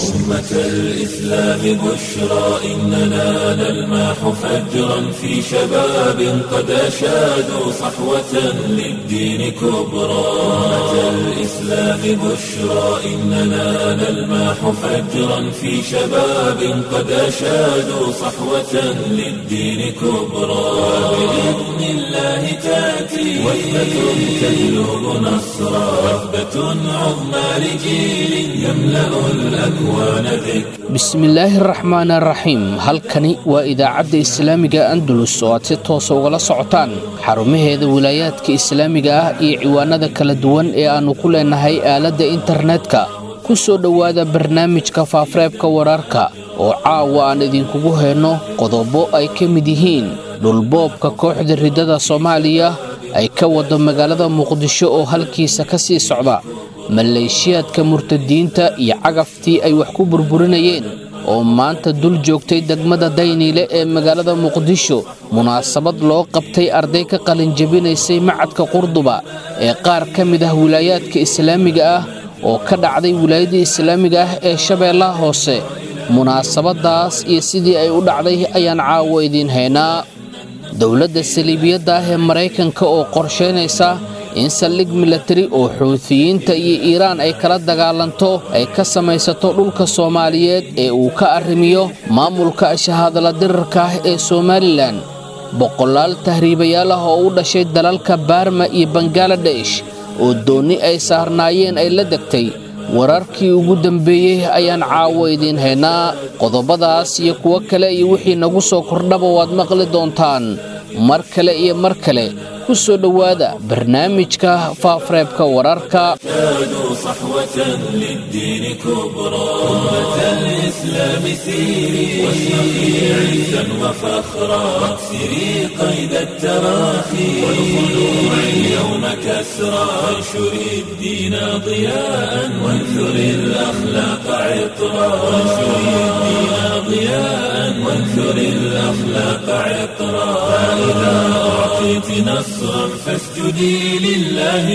أمة الإسلام بشرى إننا نلمح فجرا في شباب قد أشادوا صحوة للدين كبرى أمة الإسلام بشرى إننا نلمح فجرا في شباب قد أشادوا صحوة للدين كبرى وبإذن الله تأتي وثبة تجلب نصرا وثبة عظمى لجيل يملأ الأكوان ذكرا bismillaahi araxmaan araxiim halkani waa idaacadda islaamiga andalus oo aad si toosa ugala socotaan xarumaheeda wilaayaadka islaamiga ah iyo ciwaanada kala duwan ee aannu ku leenahay aaladda internetka ku soo dhowaada barnaamijka faafareebka wararka oo caawa aan idinkugu hayno qodobo ay ka mid yihiin dhulboobka kooxda riddada soomaaliya ay ka wado magaalada muqdisho oo halkiisa ka sii socda maleeshiyaadka murtadiinta iyo cagaftii ay wax ku burburinayeen oo maanta dul joogtay degmada dayniile ee magaalada muqdisho munaasabad loo qabtay arday ka qalinjabinaysay macadka qurduba ee qaar ka mid ah wilaayaadka islaamiga ah oo ka dhacday wilaayadda islaamiga ah ee shabeellaha hoose munaasabadaas iyo sidii ay u dhacday ayaan caawo idiin haynaa dowladda saliibiyadda ah ee maraykanka oo qorshaynaysa in saldhig milatari oo xuutiyiinta iyo iiraan ay kala dagaalanto ay ka samaysato dhulka soomaaliyeed ee uu ka arrimiyo maamulka shahaadala dirarka ah ee somalilan boqolaal tahriibayaal ah oo u dhashay dalalka baarma iyo bangaladesh oo doonni ay saarnaayeen ay la degtay wararkii ugu dambeeyey ayaan caawo idiin haynaa qodobadaas iyo kuwo kale iyo wixii nagu soo kordhaba waad maqli doontaan mar kale iyo mar kale ku soo dhowaada barnaamijka faafareebka wararka شادوا صحوة للدين كبرى أمة الإسلام سيري واشرقي عزا وفخرا واكسري قيد التراخي والخلوع اليوم كسرى وانشري الدين ضياء وانثري الأخلاق عطرا وانشري الدين ضياء وانثري الأخلاق عطرا فإذا أعطيت نصرا فاسجدي لله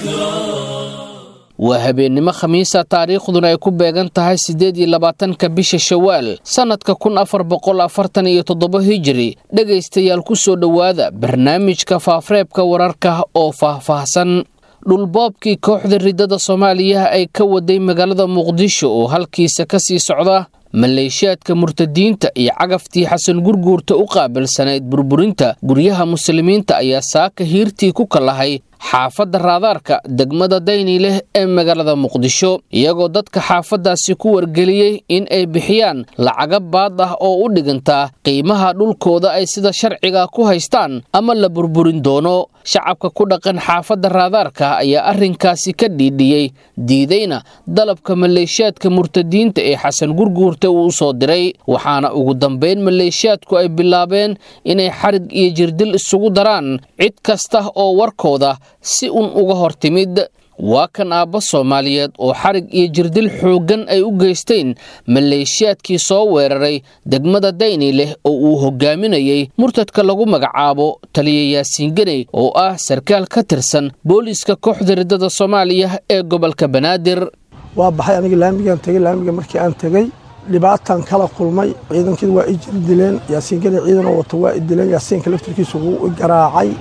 شكرا waa habeennimo khamiisa taariikhduna ay ku beegan tahay siddeed iyo labaatanka bisha shawaal sannadka kun afar boqol afartan iyo toddoba hijiri dhegaystayaal ku soo dhowaada barnaamijka faafareebka wararka oo faahfaahsan dhulboobkii kooxda riddada soomaaliya ay ka waday magaalada muqdisho oo halkiisa ka sii socda maleeshiyaadka murtadiinta iyo cagaftii xasan gurguurta u qaabilsanayd burburinta guryaha muslimiinta ayaa saaka hiirtii ku kalahay xaafadda raadaarka degmada dayni leh ee magaalada muqdisho iyagoo dadka xaafaddaasi ku wargeliyey in ay bixiyaan lacaga baad ah oo u dhigantaa qiimaha dhulkooda ay sida sharciga ku haystaan ama la burburin doono shacabka ku dhaqan xaafadda raadaarka ayaa arrinkaasi ka dhiidhiyey diidayna dalabka maleeshiyaadka murtadiinta ee xasan gurguurta uu u soo diray waxaana ugu dambayn maleeshiyaadku ay bilaabeen inay xarig iyo jirdil isugu daraan cid kasta oo warkooda si un uga hor timid waa kan aabba soomaaliyeed oo xarig iyo jirdil xooggan ay u geysteen maleeshiyaadkii soo weeraray degmada dayni leh oo uu hogaaminayey murtadka lagu magacaabo taliya yaasiin ganey oo ah sarkaal ka tirsan booliiska kooxda riddada soomaaliya ee gobolka banaadir waa baxay aniga laamigaan tegey laamiga markii aan tegey dhibaatan kala kulmay ciidankii waa i jirdileen yaasiin ganey ciidanoo wato waa i dileen yaasiinka laftirkiisa wuu i garaacay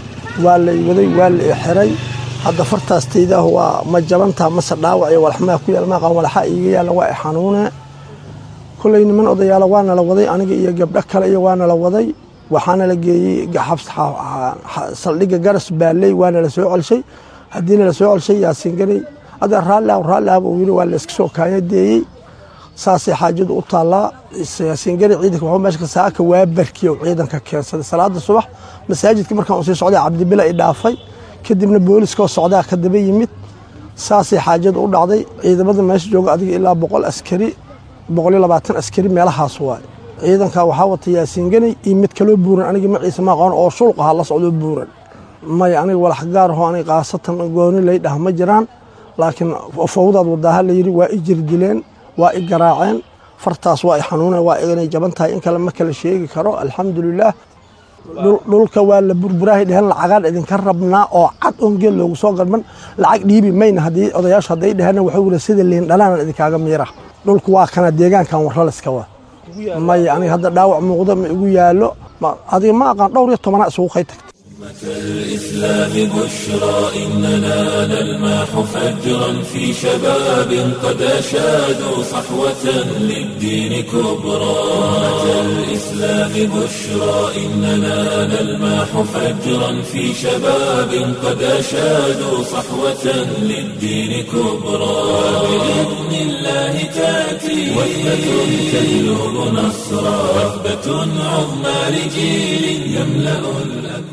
waa la iwaday waa la ixiray hadda fartaastaydaah waa ma jabantaa mase dhaawac iyo walaxmaa ku yaal maaqan walaxaa iiga yaalla waa i xanuune koley niman odayaala waana la waday aniga iyo gabdho kale iyo waana la waday waxaana la geeyey saldhigga garas baalley waana la soo celshay haddiina la soo celshay yaasiin ganey hadda raalli ah raalli ahba uu yidhi waa la iska soo kaanyadeeyey saasay xaajadu u taallaa yaasiin ganey ciidanka waxuu meesha ka saaka waa barkiya uu ciidanka keensaday salaada subax masaajidka markaan uu sii socday cabdibila i dhaafay kadibna booliskoo socdaa ka daba yimid saasay xaajadu u dhacday ciidamada meesha jooga adiga ilaa boqol askari boqoliyo labaatan askari meelahaas waay ciidanka waxaa wata yaasiin ganey iyo mid kaloo buuran aniga maciise ma aqoon oo shulq ahaa la socdoo buuran maya aniga walax gaar ahoo aniga khaasatan gooni lay dhah ma jiraan laakiin fowdaad wadaaha la yidhi waa i jirdileen waa i garaaceen fartaas waa i xanuuneen waa inay jaban tahay in kale ma kala sheegi karo alxamdulilaah dhulka waa la burburaahay dheheen lacagaan idinka rabnaa oo cad oon geel loogu soo galban lacag dhiibi mayna haddii odayaashu hadday dheheen waxuu yidhi sida liin dhalaanan idinkaaga miira dhulku waa kana deegaankan warraliska wa maya aniga hadda dhaawac muuqdo ma igu yaallo adiga ma aqaan dhowr iyo tobanaa isugu kay tagta الإسلام بشرى إننا نلمح فجرا في شباب قد أشادوا صحوة للدين كبرى الإسلام بشرى إننا نلمح فجرا في شباب قد أشادوا صحوة للدين كبرى بإذن الله تأتي وثبة تجلب نصرا وثبة عظمى لجيل يملأ الأكوان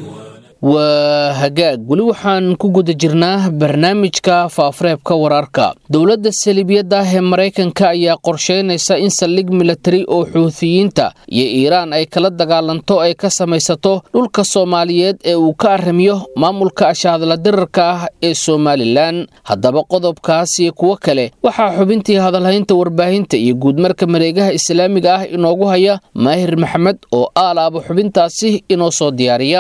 waa hagaag weli waxaan ku guda jirnaa barnaamijka faafareebka wararka dowladda saliibiyadda ah ee maraykanka ayaa qorsheynaysa in saldhig milatari oo xuutiyiinta iyo iiraan ay kala dagaalanto ay ka samaysato dhulka soomaaliyeed ee uu ka arrimiyo maamulka ashaadla dirarka ah ee somalilan haddaba qodobkaas iyo kuwo kale waxaa xubintii hadalhaynta warbaahinta iyo guudmarka mareegaha islaamiga ah inoogu haya maahir maxamed oo aalaaba xubintaasi inoo soo diyaariya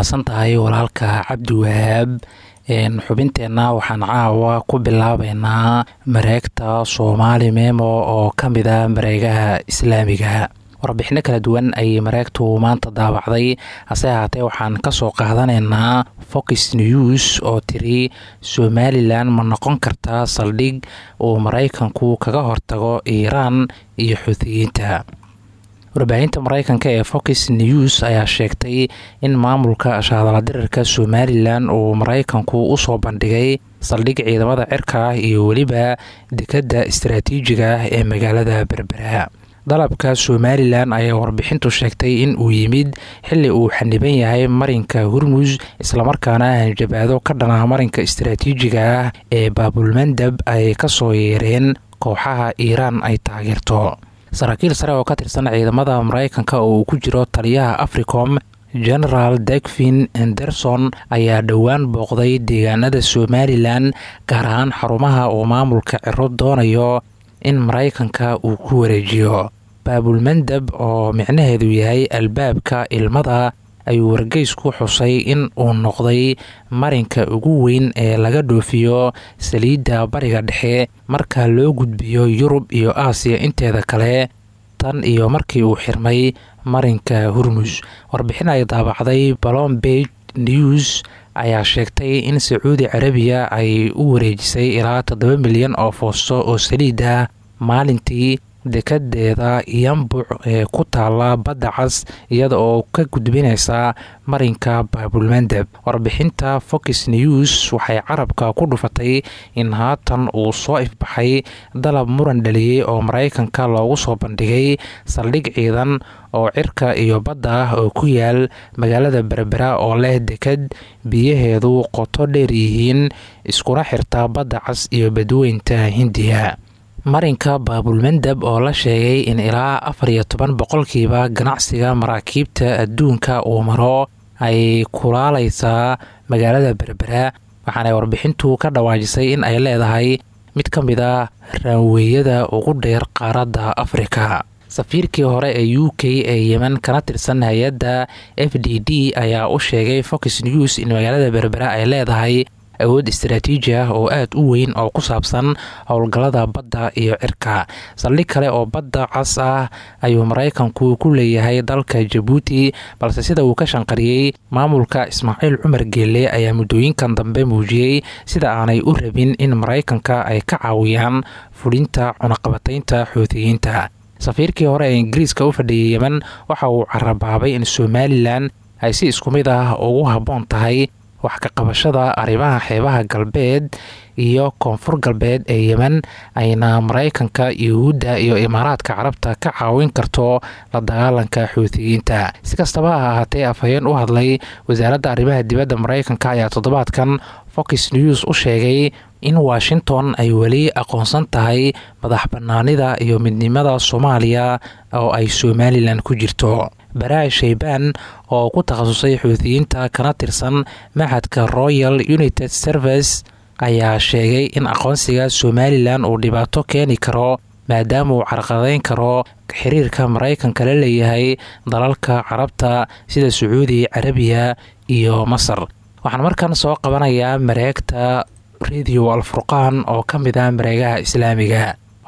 walaalka cabdiwahaab xubinteenna waxaan caawa ku bilaabeynaa mareegta soomaali memo oo ka mid a mareegaha islaamiga warbixino kala duwan ayay mareegtu maanta daabacday hase ahaatee waxaan ka soo qaadanaynaa fox news oo tiri somalilan ma noqon kartaa saldhig uu maraykanku kaga hortago iiraan iyo xuutiyiinta warbaahinta maraykanka ee fox news ayaa sheegtay in maamulka shaadaladirarka somalilan uu maraykanku usoo bandhigay saldhig ciidamada cirka ah iyo weliba dekadda istaraatiijiga ah ee magaalada berbera dalabka somalilan ayaa warbixintu sheegtay in uu yimid xili uu xaniban yahay marinka hurmus islamarkaana hanjabaado ka dhana marinka istaraatiijiga ah ee baabulmandab ay kasoo yeereen kooxaha iiraan ay taageerto saraakiil sare oo ka tirsan ciidamada maraykanka oo uu ku jiro taliyaha africom genaraal degvin anderson ayaa dhowaan booqday deegaanada somalilan gaar ahaan xarumaha uu maamulka ciro doonayo in maraykanka uu ku wareejiyo baabulmandab oo micnaheedu yahay albaabka ilmada ayuu wargeysku xusay in uu noqday marinka ugu weyn ee laga dhoofiyo saliidda bariga dhexe marka loo gudbiyo yurub iyo aasiya inteeda kale tan iyo markii uu xirmay marinka hurmus warbixin ay daabacday balombeg news ayaa sheegtay in sacuudi carabiya ay u wareejisay ilaa toddoba milyan oo foosto oo saliid ah maalintii dekadeeda yambuc ee ku taala badda cas iyada oo ka gudbinaysa marinka baabulmandeb warbixinta fox news waxay carabka ku dhufatay in haatan uu soo ifbaxay dalab muran dhaliyey oo maraykanka loogu soo bandhigay saldhig ciidan oo cirka iyo badda ah oo ku yaal magaalada berbera oo leh dekad biyaheedu qoto dheer yihiin iskuna xirta badda cas iyo badweynta hindiya marinka baabulmandab oo la sheegay in ilaa afar iyo toban boqolkiiba ganacsiga maraakiibta adduunka uu maro ay kulaalaysaa magaalada berbera waxaanay warbixintu ka dhawaajisay in ay leedahay mid ka mid a raanweeyada ugu dheer qaaradda afrika safiirkii hore ee u k ee yemen kana tirsan hay-adda f d d ayaa u sheegay fox news in magaalada berbera ay leedahay awood istaraatiiji ah oo aad u weyn oo ku saabsan howlgallada badda iyo cirka saldhig kale oo badda cas ah ayuu maraykanku ku leeyahay dalka jabuuti balse sida uu ka shanqariyey maamulka ismaaciil cumar geelle ayaa muddooyinkan dambe muujiyey sida aanay u rabin in maraykanka ay ka caawiyaan fulinta cunaqabataynta xuutiyiinta safiirkii hore ee ingiriiska u fadhiyay yemen waxa uu carabaabay in somalilan ay si isku mid ah ugu habboon tahay wax ka qabashada arrimaha xeebaha galbeed iyo koonfur galbeed ee yemen ayna maraykanka yuhuudda iyo imaaraadka carabta ka caawin karto la dagaalanka xuutiyiinta si kastaba ha ahaatee afhayeen u hadlay wasaaradda arrimaha dibadda maraykanka ayaa toddobaadkan fox news u sheegay in washington ay weli aqoonsan tahay madax bannaanida iyo midnimada soomaaliya oo ay somalilan ku jirto baraa'i shaybaan oo ku takhasusay xuutiyiinta kana tirsan maxadka royal united service ayaa sheegay in aqoonsiga somalilan uu dhibaato keeni karo maadaama uu carqadayn karo xiriirka maraykanka la leeyahay dalalka carabta sida sacuudi carabiya iyo masar waxaan markan soo qabanayaa mareegta radio alfurqaan oo ka mid ah mareegaha islaamiga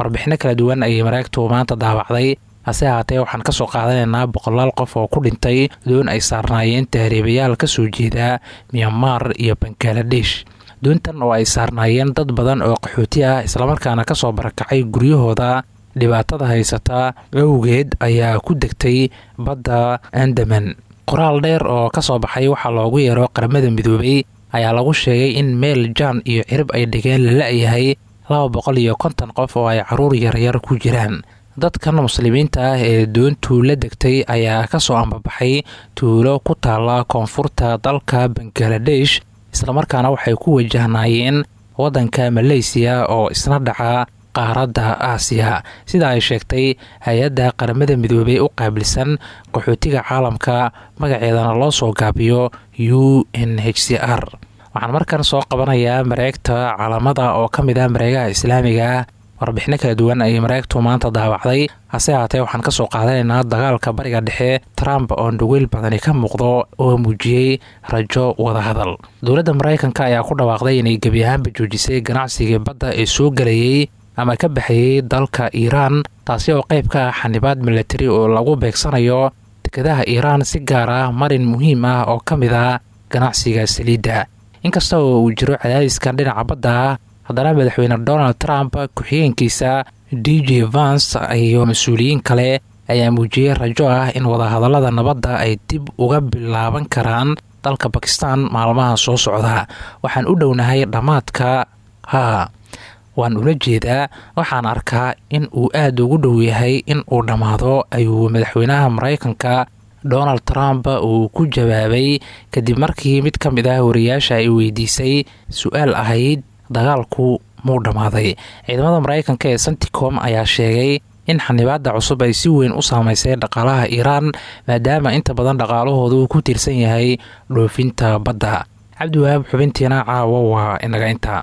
warbixino kala duwan ayay mareegtu maanta daawacday hase ahaatee waxaan ka soo qaadanaynaa boqolaal qof oo ku dhintay doon ay saarnaayeen tahriibayaal ka soo jeeda myanmar iyo bangaladesh doontan oo ay saarnaayeen dad badan oo qaxooti ah islamarkaana ka soo barakacay guryahooda dhibaatada haysata awgeed ayaa ku degtay badda andaman qoraal dheer oo ka soo baxay waxaa loogu yeero qaramada midoobay ayaa lagu sheegay in meel jaan iyo cirib ay dhigeen la la-yahay laba boqol iyo konton qof oo ay caruur yaryar ku jiraan dadkan muslimiinta ah ee doontu la degtay ayaa ka soo ambabaxay tuulo ku taala koonfurta dalka bangaladesh islamarkaana waxay ku wajahnaayeen waddanka maleysiya oo isna dhaca qaaradda aasiya sida ay sheegtay hay-adda qaramada midoobey u qaabilsan qaxootiga caalamka magaceedana loo soo gaabiyo u n h c r waxaan markan soo qabanayaa mareegta caalamada oo ka mid ah mareegaha islaamiga warbixino kala duwan ayay mareegtu maanta daawacday hase haatee waxaan ka soo qaadanaynaa dagaalka bariga dhexe trump oo dhaweyl badani ka muuqdo oo muujiyey rajo wadahadal dowladda maraykanka ayaa ku dhawaaqday inay gebi ahaanba joojisay ganacsigii badda ee soo gelayay ama ka baxayey dalka iiraan taasi oo qayb ka ah xanibaad milatari oo lagu beegsanayo dekadaha iiraan si gaar ah marin muhiim ah oo ka mid ah ganacsiga saliidda inkasta oo uu jiro cadaadiskan dhinaca badda ah haddana madaxweyne donald trump ku-xigeenkiisa d j vans iyo mas-uuliyiin kale ayaa muujiyey rajo ah in wadahadallada nabadda ay dib uga bilaaban karaan dalka bakistan maalmaha soo socda waxaan u dhownahay dhammaadka haa waan ula jeedaa waxaan arkaa in uu aada ugu dhow yahay in uu dhammaado ayuu madaxweynaha maraykanka donald trump uu ku jawaabay kadib markii mid ka mid ah wariyaasha ay weydiisay su-aal ahayd dagaalku muu dhammaaday ciidamada maraykanka ee santicom ayaa sheegay in xanibaada cusub ay si weyn u saameysay dhaqaalaha iiraan maadaama inta badan dhaqaalahoodu ku tiirsan yahay dhoofinta badda cabdiwahaab xubintiina caawa waa inaga inta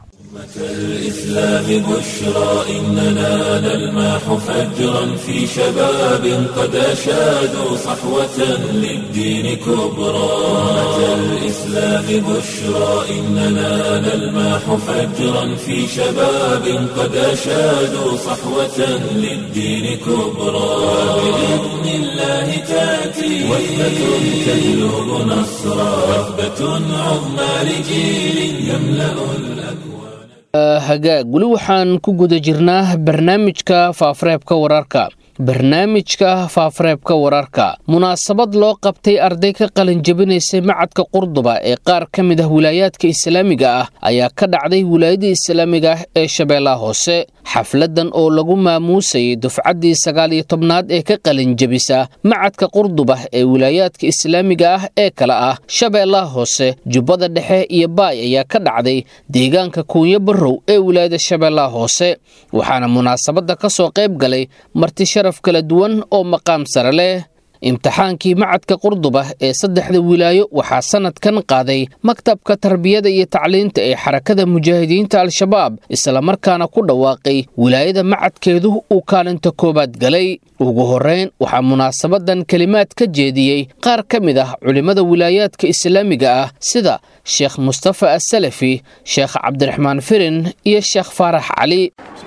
الإسلام بشرى إننا نلمح فجرا في شباب قد أشادوا صحوة للدين كبرى الإسلام بشرى إننا نلمح فجرا في شباب قد أشادوا صحوة للدين كبرى بإذن الله تأتي وثبة تجلب نصرا وثبة عظمى لجيل يملأ الأكوان hagaag weli waxaan ku guda jirnaa barnaamijka faafareebka wararka barnaamijka faafareebka wararka munaasabad loo qabtay arday ka qalin jabinaysay macadka qurduba ee qaar ka mid ah wilaayaadka islaamiga ah ayaa ka dhacday wilaayada islaamiga ah ee shabeellaha hoose xafladan oo lagu maamuusayay dufcaddii sagaal iyo tobnaad ee ka qalin jabisa macadka qurduba ee wilaayaadka islaamiga ah ee kale ah shabeellaha hoose jubbada dhexe iyo baay ayaa ka dhacday deegaanka kuunyo barrow ee wilaayada shabeellaha hoose waxaana munaasabadda ka soo qayb galay marti sharaf kala duwan oo maqaam sare leh imtixaankii macadka qurduba ee saddexda wilaayo waxaa sanadkan qaaday maktabka tarbiyada iyo tacliinta ee xarakada mujaahidiinta al-shabaab islamarkaana ku dhawaaqay wilaayada macadkeedu uu kaalinta koowaad galay ugu horrayn waxaa munaasabadan kelimaad ka jeediyey qaar ka mid ah culimmada wilaayaadka islaamiga ah sida sheekh mustafa asalafi sheekh cabdiraxmaan firin iyo sheekh faarax cali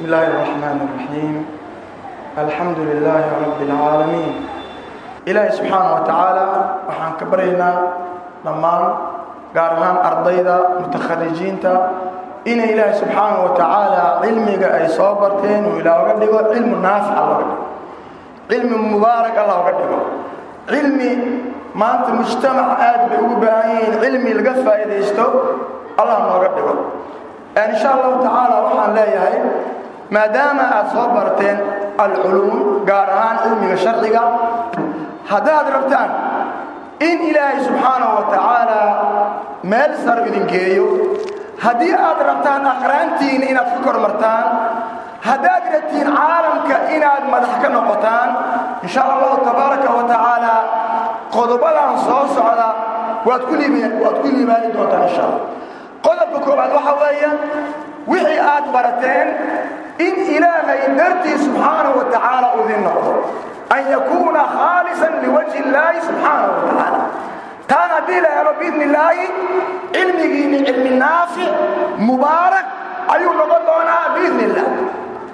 alxamdu lilaahi rabbi اlcaalamiin ilaahay subxaana wa tacaala waxaan ka baryaynaa dhammaan gaar ahaan ardayda mutakharijiinta inay ilaahay subxaana wa tacaala cilmiga ay soo barteen uu ilaaga dhigo cilmu naafica looga dhigo cilmi mubaaraka looga dhigo cilmi maanta mujtamac aad bay ugu baahan yihiin cilmi laga faa'iidaysto allah nooga dhigo insha allahu tacaala waxaan leeyahay maadaama aad soo barteen alculuum gaar ahaan cilmiga sharciga haddaad rabtaan in ilaahay subxaanahu wa tacaala meel saro idin geeyo haddii aad rabtaan aqraantiinna inaad ka kormartaan haddaad rabtiin caalamka inaad madax ka noqotaan insha allahu tabaaraka wa tacaala qodobadan soo socda waad ku waad ku liibaani doontaan insha allah qodobka koowaad waxa weeye wixii aad barateen in ilaahay dartii subxaanahu wa tacaala uu idin noqdo an yakuuna khaalisan liwajhi illaahi subxaanahu wa tacaala taan haddii la helo biidni illaahi cilmigiinni cilmi naafic mubaarak ayuu noqon doonaa biidni illah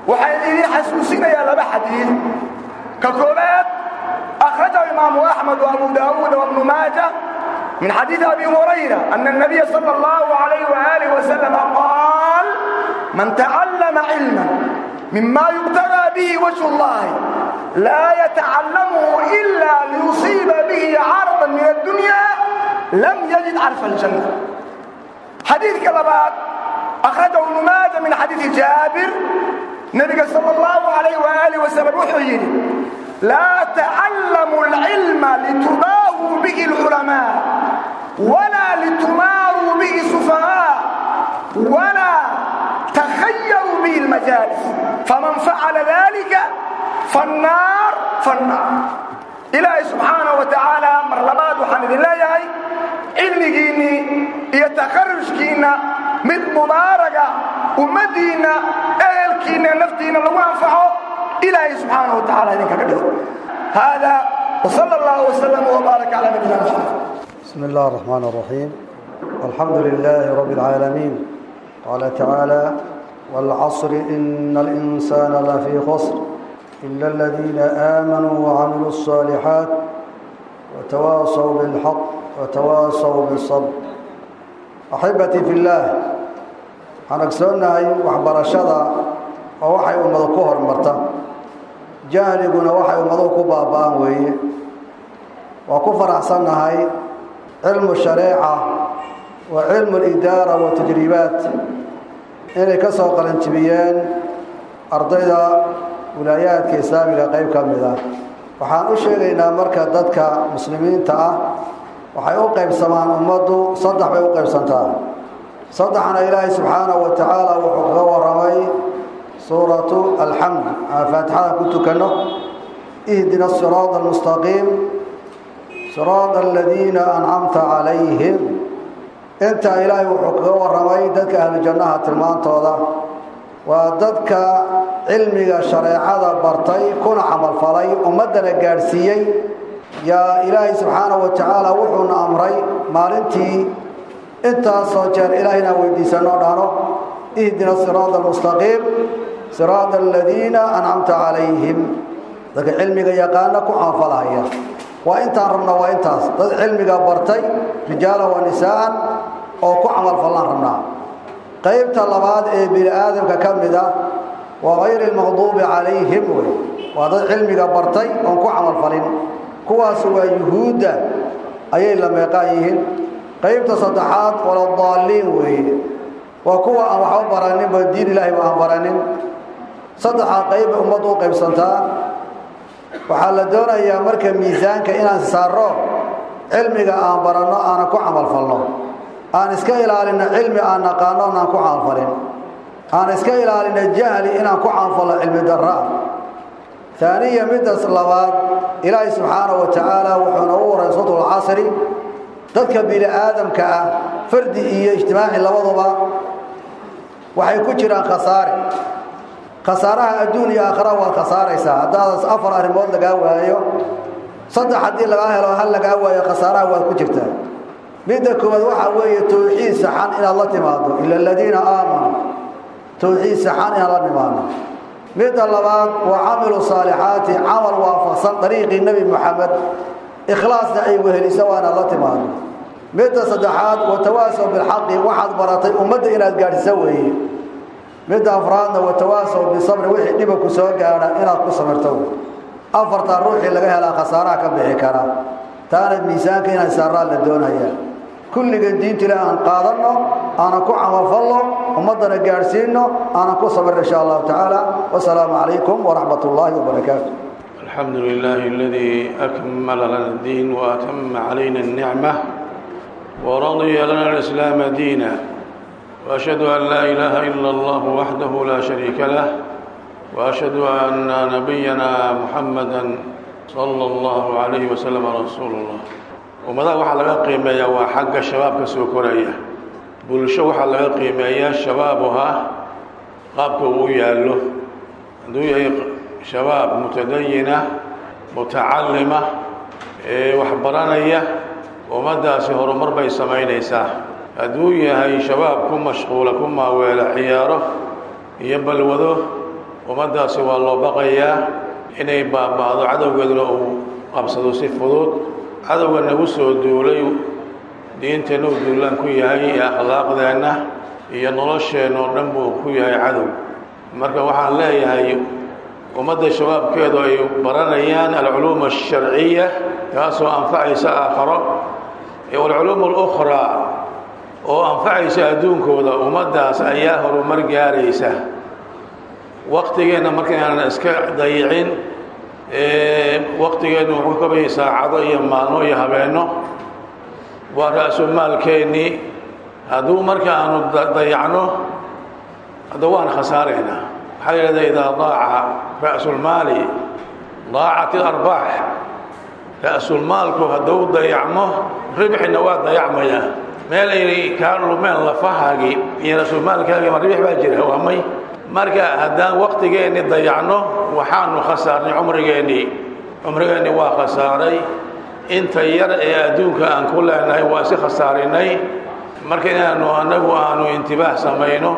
waxaan idin xasuusinayaa laba xadiid ka koobaad akhrajahu imaamu axmed wa abu daawuud wabnu maaja من حديث أبي هريرة أن النبي صلى الله عليه وآله وسلم قال من تعلم علما مما يبتغى به وجه الله لا يتعلمه إلا ليصيب به عرضا من الدنيا لم يجد عرف الجنة حديث كلبات أخرجه ابن ماجه من حديث جابر النبي صلى الله عليه وآله وسلم وحيي لا تعلموا العلم لتباهوا به العلماء ولا لتماروا به السفهاء ولا تخيروا به المجالس فمن فعل ذلك فالنار فالنار إلهي سبحانه وتعالى مرلبات وحمد الله يهي علميني يتخرجكينا من مباركة ومدينة أهلكينا نفتينا لو أنفعه إلهي سبحانه وتعالى إذن كبير هذا وصلى الله وسلم وبارك على نبينا محمد بسم الله الرحمن الرحيم الحمد لله رب العالمين قال تعالى والعصر إن الإنسان لفي خسر إلا الذين آمنوا وعملوا الصالحات وتواصوا بالحق وتواصوا بالصبر أحبتي في الله حنكسونا وحبر الشضى ووحي أمضى كهر مرتا جاهلقنا وحي أمضى كبابان وي وكفر أحسننا هاي علم الشريعة وعلم الإدارة والتجريبات inay ka soo qalanjibiyeen ardayda wilaayaadka islaamiga qayb ka mid ah waxaan u sheegaynaa marka dadka muslimiinta ah waxay u qaybsamaan ummaddu saddex bay u qaybsantaa saddexna ilaahay subxaanahu wa tacaala wuxuu kaga warramay suuratu alxamd aan faatixada ku tukanno ihdina siraada almustaqiim siraada aladiina ancamta calayhim intaa ilaahay wuxuu kaga warramay dadka ahlu jannaha tilmaantooda waa dadka cilmiga shareecada bartay kuna camalfalay ummaddana gaadhsiiyey yaa ilaahay subxaanahu wa tacaala wuxuuna amray maalintii intaasoo jeer ilaah inaan weydiisanoo dhahno ihdina siraada almustaqiim siraada aladiina ancamta calayhim dadka cilmiga yaqaana ku camalfalahaya waa intaan rabna waa intaas dad cilmiga bartay rijaala wa nisaa'an oo ku camalfallaan rabnaa qaybta labaad ee bini aadamka ka mid ah waa hayri lmaqduubi calayhim wey waa dad cilmiga bartay oon ku camalfalin kuwaas waa yuhuudda ayay la meeqaan yihiin qaybta saddexaad waladaalliin weeye waa kuwa aan waxba baraninba diin ilaahay ba aan baranin saddexaa qayb bay ummaddu u qaybsantaa waxaa la doonayaa marka miisaanka inaan saarro cilmiga aan baranno aanan ku camalfalno aan iska ilaalinno cilmi aan naqaano inaan ku camalfalin aan iska ilaalinno jahli inaan ku camalfalno cilmi darraa aaniya midaas labaad ilaahay subxaanahu wa tacaala wuxuuna u waray suuratul casri dadka bini aadamka ah fardi iyo ijtimaaci labaduba waxay ku jiraan khasaare khasaaraha adduun iyo aakhira waad khasaaraysaa haddaadas afar arrimood lagaa waayo saddex haddii lagaa helo hal lagaa waayo khasaaraha waad ku jirtaa midda koowaad waxaa weeye towxiid saxan inaad la timaado ila aladiina aamanuu towxiid saxan inaad la nimaadno midda labaad waa camilu saalixaati camal waafaqsan dariiqii nebi moxamed ikhlaasna ay wehelisa waa inaad la timaado midda saddexaad watawaasow bilxaqi waxaad baratay ummadda inaad gaadhisa weeye midda afraadna watawaasow bisabri wixii dhiba ku soo gaadha inaad ku samirto afartaa ruuxii laga helaa khasaaraha ka bixi kara taana miisaanka inaan saaraa la doonaya kulliga diinta ilaah aan qaadanno aanan ku camalfalno ummaddana gaadhsiinno aanan ku sabirno insha allahu tacaala wasalaamu calaykum waraxmat ullaahi wabarakaatu الحمد لله الذي أكمل لنا الدين وأتم علينا النعمة ورضي لنا الإسلام دينا وأشهد أن لا إله إلا الله وحده لا شريك له وأشهد أن نبينا محمدا صلى الله عليه وسلم رسول الله وماذا waxaa laga qiimeeyaa waa xagga shabaabka soo koraya bulsho waxaa laga qiimeeyaa shabaabuha qaabka uu yaallo hadduu yahay shabaab mutadayina mutacalima ee wax baranaya ummaddaasi horumar bay samaynaysaa hadduu yahay shabaab ku mashquula ku maaweela ciyaaro iyo balwado ummaddaasi waa loo baqayaa inay baaba'do cadowgeeduna uu qabsado si fudud cadowga nagu soo duulay diinteenna uu duulaan ku yahay iyo akhlaaqdeenna iyo nolosheenna oo dhan buu ku yahay cadow marka waxaan leeyahay ummadda shabaabkeedu ay baranayaan alculuum alsharciya taasoo anfacaysa aakharo iyo alculuum alukhraa oo anfacaysa adduunkooda ummaddaas ayaa horumar gaaraysa waktigeenna markaynaanan iska dayicin waktigeennu wuxuu ka bayay saacado iyo maalmo iyo habeenno waa ra-sumaalkeennii hadduu marka aanu dayacno hadda waan khasaaraynaa waxaa la yidhahdaa idaa daaca ra'sulmaali daacat ilarbaax ra'sulmaalku hadduu dayacmo ribxina waa dayacmaya meel ay kaa lumeen lafahaagii iyo ra'sulmaalkaagii ma ribix baa jira waa may marka haddaan waktigeenni dayacno waxaanu khasaarnay cumrigeennii cumrigeennii waa khasaaray inta yar ee adduunka aan ku leenahay waa si khasaarinay marka inaanu annagu aanu intibaah samayno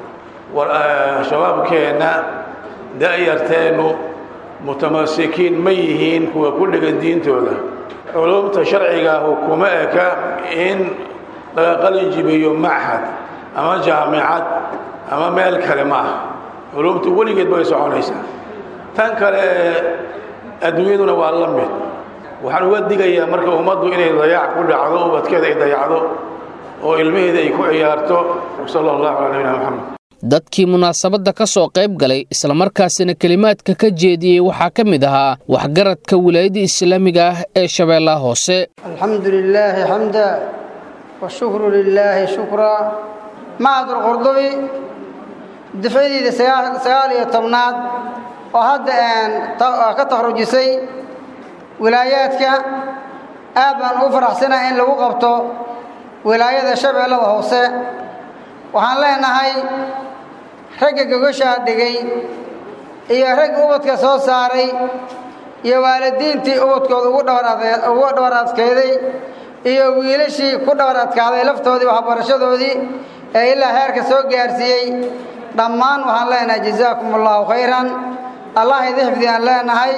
shabaabkeenna da'yarteennu mutamasikiin ma yihiin kuwa ku dhegan diintooda culumta sharcigaahu kuma eka in laga qalin jibiyo machad ama jaamicad ama meel kale ma ah culumtu weligeed bay soconaysaa tan kale adduunyaduna waa la mid waxaan uga digayaa marka ummaddu inay dayaac ku dhacdo ubadkeeda ay dayacdo oo ilmaheeda ay ku ciyaarto sala allahu calaa nabina moxamed dadkii munaasabadda ka soo qayb galay islamarkaasina kelimaadka ka jeediyey waxaa ka mid ahaa waxgaradka wilaayadda islaamiga ah ee shabeellaha hoose alxamdu lilaahi xamda washukru lilaahi shukraa macadulqurdubi dafcadiida sagaal iyo tobnaad oo hadda ka takhrujisay wilaayaadka aad baan ugu faraxsanaa in lagu qabto wilaayada shabeellada hoose waxaan leenahay ragga gogashaa dhigay iyo ragga ubadka soo saaray iyo waalidiintii ubadkooda ugu dhabar adkayday iyo wiilashii ku dhabar adkaaday laftoodii waxbarashadoodii ee ilaa heerka soo gaarsiiyey dhammaan waxaan leenahay jazaakum allahu khayran allah idi xifdiyaan leenahay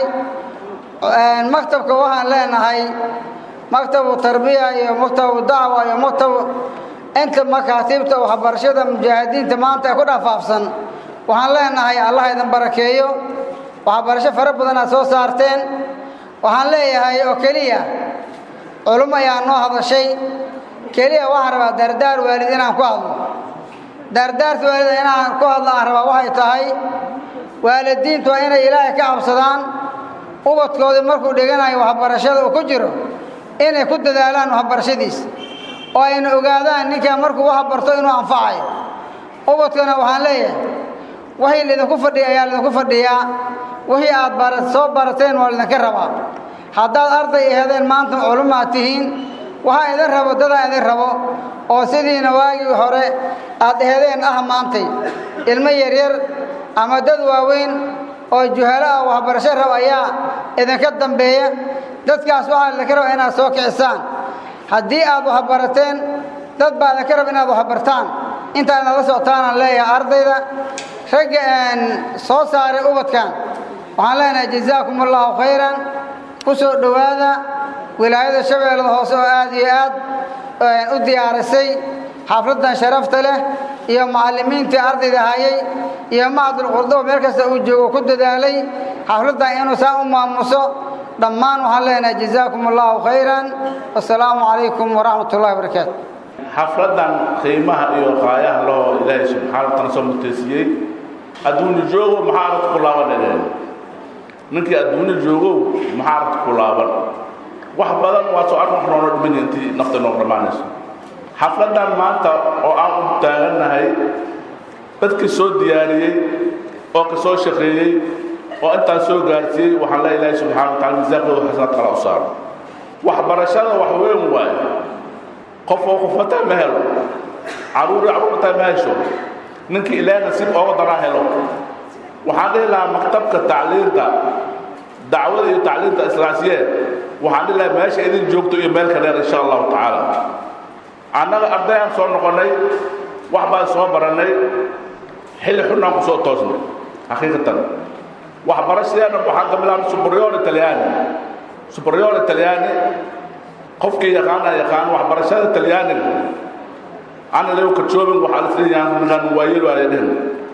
maktabka waxaan leenahay maktabu tarbiya iyo maktabu dacwa iyo maktabu inta makaatiibta waxbarashada mujaahidiinta maanta ee ku dhafaafsan waxaan leenahay allah idin barakeeyo waxbarasho fara badan aad soo saarteen waxaan leeyahay oo keliya culum ayaa noo hadashay keliya waxaan rabaa daardaar waalid inaan ku hadlo daardaarta waalida inaan ku hadlo aan rabaa waxay tahay waalidiintu waa inay ilaahay ka cabsadaan ubadkoodii markuu dhiganayo waxbarashada uu ku jiro inay ku dadaalaan waxbarashadiisa oo ayna ogaadaan ninkaa markuu wax barto inuu anfacayo ubadkana waxaan leeyahay wixii lidinku fadhiya ayaa lidinku fadhiyaa wixii aad bara soo barateen waa lidinka rabaa haddaad arday ahedeen maanta culumaad tihiin waxaa idin rabo dadaa idin rabo oo sidiina waagii hore aad ehedeen ah maantay ilmo yaryar ama dad waaweyn oo juhalo ah waxbarasho rab ayaa idinka dambeeya dadkaas waxaa idinka raba inaad soo kicisaan haddii aad waxbarateen dad baa idinka raba inaad waxbartaan intaa inaad la socotaanaan leeyahay ardayda ragga soo saaray ubadkan waxaan leenahay jazaakum allahu khayran ku soo dhowaada wilaayada shabeellada hoose oo aad iyo aad u diyaarisay xafladdan sharafta leh iyo macallimiintii ardayda hayay iyo macadulqurduba meel kasta uu joogo ku dadaalay xafladdan inuu saa u maamuso dhammaan waxaan leenahay jazaakum allahu khayran wasalaamu calaykum waraxmat ullahi barakaatu xafladdan qiimaha iyo qaayaha loo ilaahay subxaana wa taala soo mutaysiiyey adduunyo joogo maxaa aragta ku laaban dhadeen ninkii adduunyo joogow maxaa aragta ku laaban wax badan waa soo arrin wax noona dhiman intii nafta noog dhammaanayso xafladdan maanta oo aan u taagannahay dadkii soo diyaariyey oo ka soo shaqeeyey oo intaan soo gaarsiiyey waxaan leeya ilaahay subxana wa tacala miisaaqooda xasanaad kala u saaro waxbarashada wax weyn waaye qof oo qofmataa ma helo caruuri caruurmataa ma hesho ninkii ilaahay nasiib ooga daraa helo waxaan dhihi lahaa maktabka tacliinta dacwada iyo tacliinta islaasiyee waxaan dhihi lahaa meesha idin joogto iyo meel ka dheer insha allahu tacaala annaga ardayaan soo noqonnay wax baan soo barannay xilli xunnaan ku soo toosnay xaqiiqatan waxbarashadeena waxaan ka bilaabnay superior italiani superior italiani qofkii yaqaana yaqaan waxbarashada talyaaniga ana lew ka joobin waxaa lisleeyahan ninkan waayeel waa leedhen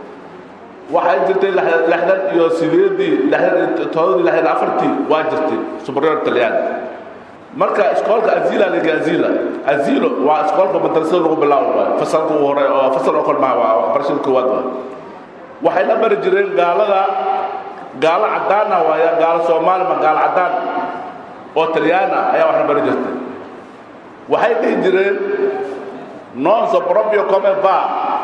waxay jirtay lixdan iyo sideedii lixdan iyo todobadii lixdan afartii waa jirtay superior talyaani marka iskoolka azila liga azila azilo waa iskoolka madrasada lagu bilaabo waay fasalka ugu hore oo fasal oo kale maha waa waxbarashada koowaad waay waxay la bari jireen gaalada gaalo caddaana waaya gaalo soomaali ma gaalo caddaan oo talyaan ah ayaa waxna bari jirtay waxay dhihi jireen non so proprio come va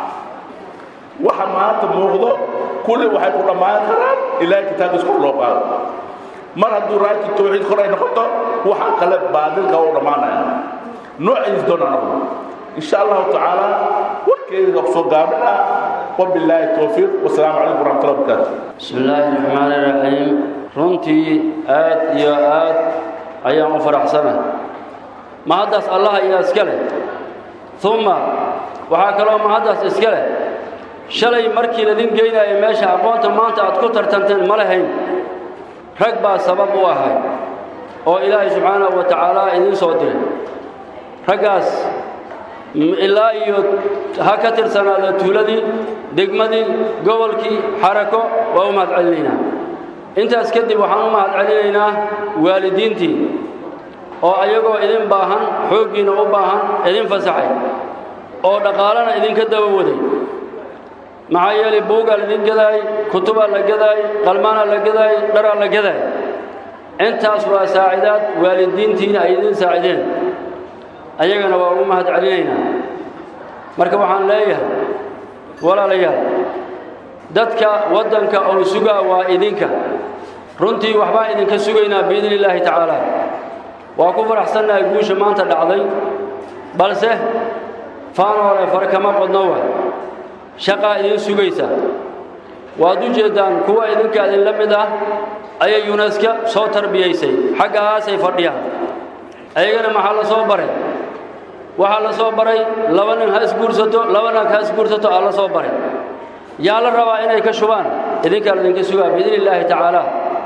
waxa maanta muuqdo kulli waxay ku dhammaan karaan ilaahay kitaabkiisa kor loo qaado mar hadduu raajin tawxiid kor ay noqoto waxa kale baadilka u dhammaanaya noociis doona noqdo insha allahu tacaala warkeeda soo gaabina wabilaahi towfiiq wasalaamu calaykum waraxmatullahi wabarakaatu bismi illaahi raxmaani raxiim runtii aad iyo aad ayaan u faraxsana mahaddaas allah ayaa iska leh uma waxaa kaloo mahaddaas iska leh shalay markii ladin geynaya meesha aqoonta maanta aad ku tartanteen ma lahayn rag baa sabab u ahay oo ilaahay subxaanahu wa tacaala idiin soo diray raggaas ilaa iyo ha ka tirsanaada tuuladii degmadii gobolkii xarako waa u mahad celinaynaa intaas kadib waxaan u mahad celinaynaa waalidiintii oo ayagoo idin baahan xooggiinna u baahan idin fasaxay oo dhaqaalana idinka daba waday maxaa yeelay buugaa laidin gadaay kutubaa la gadaay qalmaanaa la gadaay dharaa la gadaay intaas waa saacidaad waalidiintiina ay idin saacideen ayagana waa ugu mahad celinaynaa marka waxaan leeyahay walaalayaal dadka waddanka oo sugaa waa idinka runtii waxbaan idinka sugaynaa biidni illaahi tacaala waa ku faraxsannahay guusha maanta dhacday balse faanoole far kama qodno wa shaqaa idin sugaysa waad u jeeddaan kuwa idinka idinla mid ah ayay yuneska soo tarbiyaysay xaggahaasay fadhiyaan ayagana maxaa la soo baray waxaa la soo baray laba nin ha isguursato laba nag ha isguursato aa la soo baray yaa la rabaa inay ka shubaan idinkaa laidinka sugaa biidni illaahi tacaala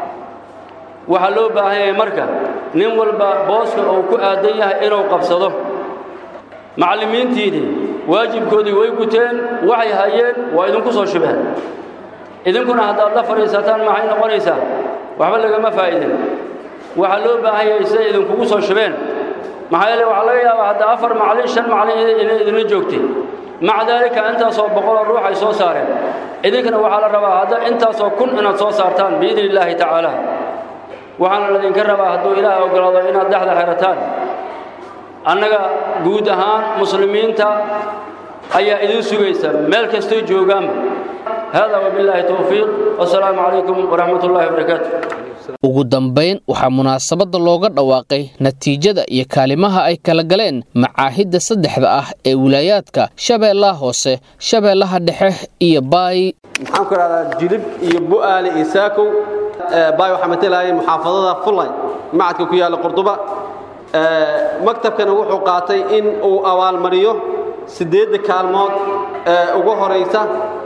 waxaa loo baahan yahay marka nin walba booska uu ku aadan yahay inuu qabsado macallimiintiidii waajibkoodii way guteen waxay hayeen waa idinku soo shubeen idinkuna haddaad la fadhiisataan maxay noqonaysaa waxba lagama faa'idin waxaa loo baahan yahay siday idinkugu soo shubeen maxaa yeele waxaa laga yaabaa hadda afar macallin shan macallin inay idinla joogtay maca daalika intaasoo boqoloo ruux ay soo saareen idinkana waxaa la rabaa hadda intaasoo kun inaad soo saartaan biidni illaahi tacaala waxaana ladinka rabaa hadduu ilaah ogolaado inaad dhexda xerataan annaga guud ahaan muslimiinta ayaa idin sugaysa meel kastay joogaanba hada wabilaahi towfiiq wasalaamu calaykum waraxmat ullahi wabarakaatu ugu dambayn waxaa munaasabadda looga dhawaaqay natiijada iyo kaalimaha ay kala galeen macaahidda saddexda ah ee wilaayaadka shabeellaha hoose shabeellaha dhexe iyo baay maxaan ku idhahdaa jilib iyo bu'aale iyo saakow baay waxaa matalayay muxaafadada fulay macadka ku yaalla qurduba maktabkana wuxuu qaatay in uu abaalmariyo siddeedda kaalmood ee ugu horaysa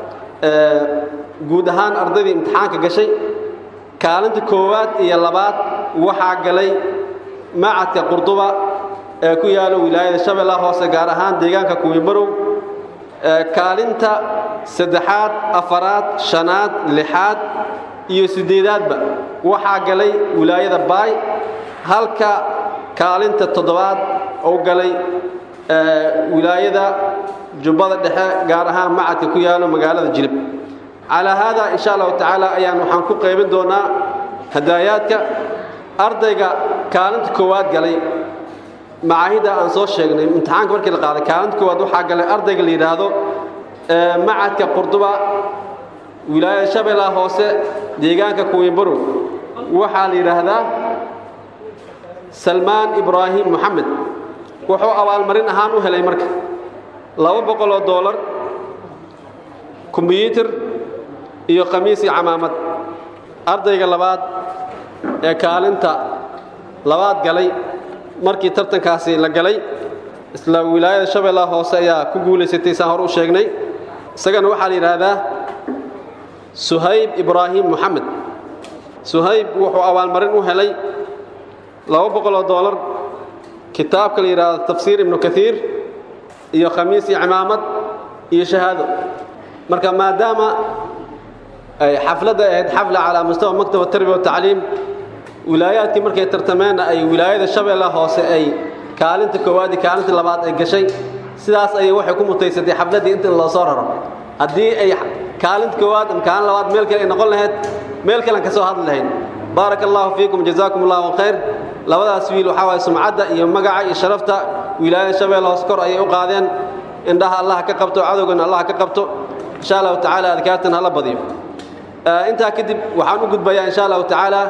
guud ahaan ardaydii imtixaanka gashay kaalinta koowaad iyo labaad waxaa galay macadka qurduba ee ku yaalo wilaayada shabeellaha hoose gaar ahaan deegaanka kuwibarow kaalinta saddexaad afaraad shanaad lixaad iyo siddeedaadba waxaa galay wilaayada baay halka kaalinta toddobaad uu galay wilaayada jubbada dhexe gaar ahaan macadka ku yaalo magaalada jilib calaa haadaa insha allahu tacaala ayaan waxaan ku qaybin doonaa hadaayaadka ardayga kaalinta koowaad galay macaahidda aan soo sheegnay imtixaanka markii la qaaday kaalinta koowaad waxaa galay ardayga la yidhaahdo macadka qurduba wilaayada shabeellaha hoose deegaanka kuwibarow waxaa la yidhaahdaa salmaan ibraahim moxamed wuxuu abaalmarin ahaan u helay marka laba boqoloo doolar kombyuutar iyo khamiis iyo camaamad ardayga labaad ee kaalinta labaad galay markii tartankaasi la galay isla wilaayada shabeellaha hoose ayaa ku guulaysatay saan hor u sheegnay isagana waxaa la yidhaahdaa suhayb ibraahim moxamed suhayb wuxuu abaalmarin u helay laba boqoloo doolar kitaabka la yidhaahdo tafsiir ibnu kaiir iyo khamiis iyo cimaamad iyo shahaado marka maadaama ay xafladda ahayd xafla calaa mustawa maktaba tarbiya watacliim wilaayaadkii markay tartameenna ay wilaayada shabeella hoose ay kaalinta koowaad iyo kaalinta labaad ay gashay sidaas ayay waxay ku mutaysatay xafladdii inta loo soo raro haddii ay kaalinta koowaad ama kaalin labaad meel kale ay noqon lahayd meel kalean ka soo hadli lahayn baaraka allahu fiikum jazaakum allahu khayr labadaas wiil waxaa waye sumcadda iyo magaca iyo sharafta wilaayada shabeelle hoose kor ayay u qaadeen indhaha allah ka qabto cadowgana allah ka qabto insha allahu tacaala adkaartan hala badiyo intaa kadib waxaan u gudbayaa insha allahu tacaala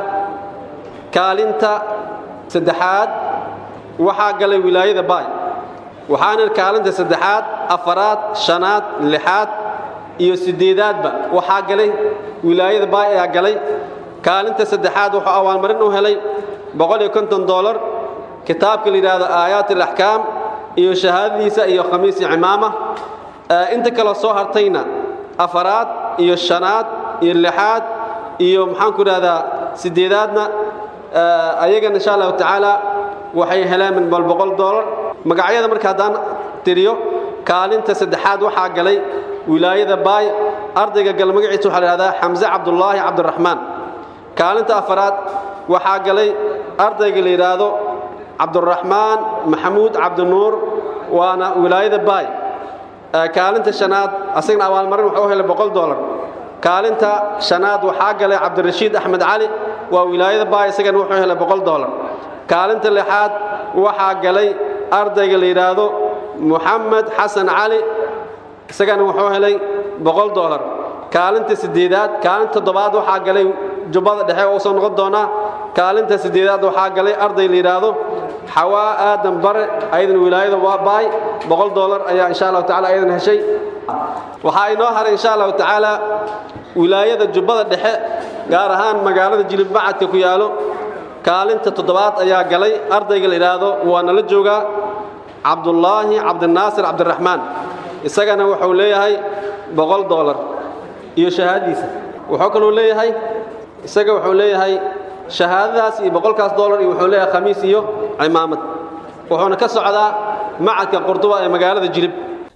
kaalinta saddexaad waxaa galay wilaayada baay waxaana kaalinta saddexaad afaraad shanaad lixaad iyo sideedaadba waxaa galay wilaayada baay ayaa galay kaalinta saddexaad wuxuu abaalmarin u helay boqol iyo konton doolar kitaabka la yidhaahdo aayaat alaxkaam iyo shahaadadiisa iyo khamiis iyo cimaama inta kale soo hartayna afaraad iyo shanaad iyo lixaad iyo maxaan ku idhahdaa sideedaadna ayagana insha allahu tacaala waxay heleen min bal boqol doolar magacyada marka haddaan tiriyo kaalinta saddexaad waxaa galay wilaayada baay ardayga gal magaciisa waxaa la yidhahdaa xamse cabdullaahi cabdiraxmaan kaalinta afaraad waxaa galay ardayga la yidhaahdo cabduraxmaan maxamuud cabdinuur waana wilaayada baay kaalinta shanaad asagana abaalmarin wuxuu helay boqol doolar kaalinta shanaad waxaa galay cabdirashiid axmed cali waa wilaayada baay isagana wuxuu helay boqol doolar kaalinta lixaad waxaa galay ardayga la yidhaahdo muxamed xasan cali isagana wuxuu helay boqol doolar kaalinta sideedaad kaalinta toddobaad waxaa galay jubbada dhexe oo soo noqon doonaa kaalinta sideedaad waxaa galay arday la yidhaahdo xawaa aadan bare ayadan wilaayada waa baay boqol doolar ayaa insha allahu tacala ayadan heshay waxaa inoo haray insha allahu tacaala wilaayada jubbada dhexe gaar ahaan magaalada jilibmacadka ku yaalo kaalinta toddobaad ayaa galay ardayga la yidhaahdo waa nala joogaa cabdullaahi cabdinaasir cabdiraxmaan isagana wuxuu leeyahay boqol doolar iyo shahaadadiisa wuxuu kaluu leeyahay isaga wuxuu leeyahay shahaadadaas iyo boqolkaas doolar iyo wuxuu leeyahay khamiis iyo cimaamad wuxuuna ka socdaa macadka qurduba ee magaalada jilib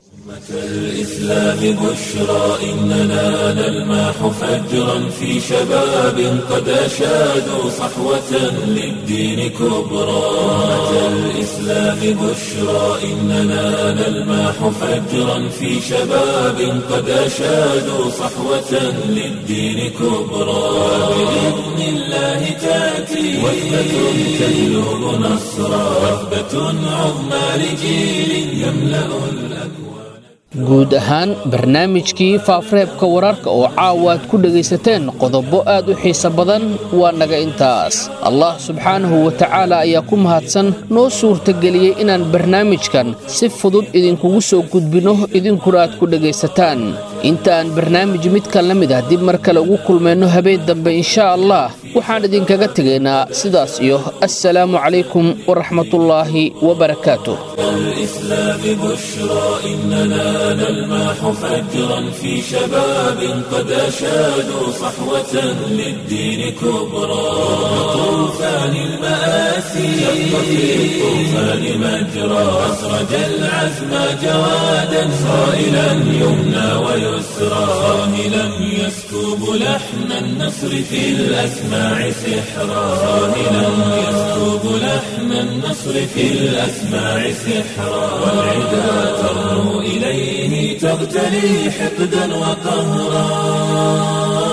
الإسلام بشرى إننا نلماح فجرا في شباب قد أشادوا صحوة للدين كبرى الإسلام بشرى إننا نلماح فجرا في شباب قد أشادوا صحوة للدين كبرى بإذن الله تأتي وثبة تهلب نصرا وثبة عظمى لجيل يملأ الأكوان guud ahaan barnaamijkii faafareebka wararka oo caawa aad ku dhegaysateen qodobo aad u xiise badan waa naga intaas allah subxaanahu wa tacaala ayaa ku mahadsan noo suurtageliyey inaan barnaamijkan si fudud idinkugu soo gudbinno idinkuna aad ku dhegaysataan inta aan barnaamij midkan la mid ah dib mar kale ugu kulmayno habeen dambe inshaa allah waxaan idinkaga tegaynaa sidaas iyo assalaamu calaykum waraxmatullaahi wabarakaatuh الإسلام بشرى إننا نلماح فجرا في شباب قد أشادوا صحوة للدين كبرى طوفان المآسي شق في الطوفان مجرى أسرج العزم جوادا صائلا يمنى ويسرى صاهلا يسكب لحن النصر في الأسماع سحرا صاهلا يسكب لحن النصر في الأسماع سحرا والعدا ترنو إليه تغتلي حقدا وقهرا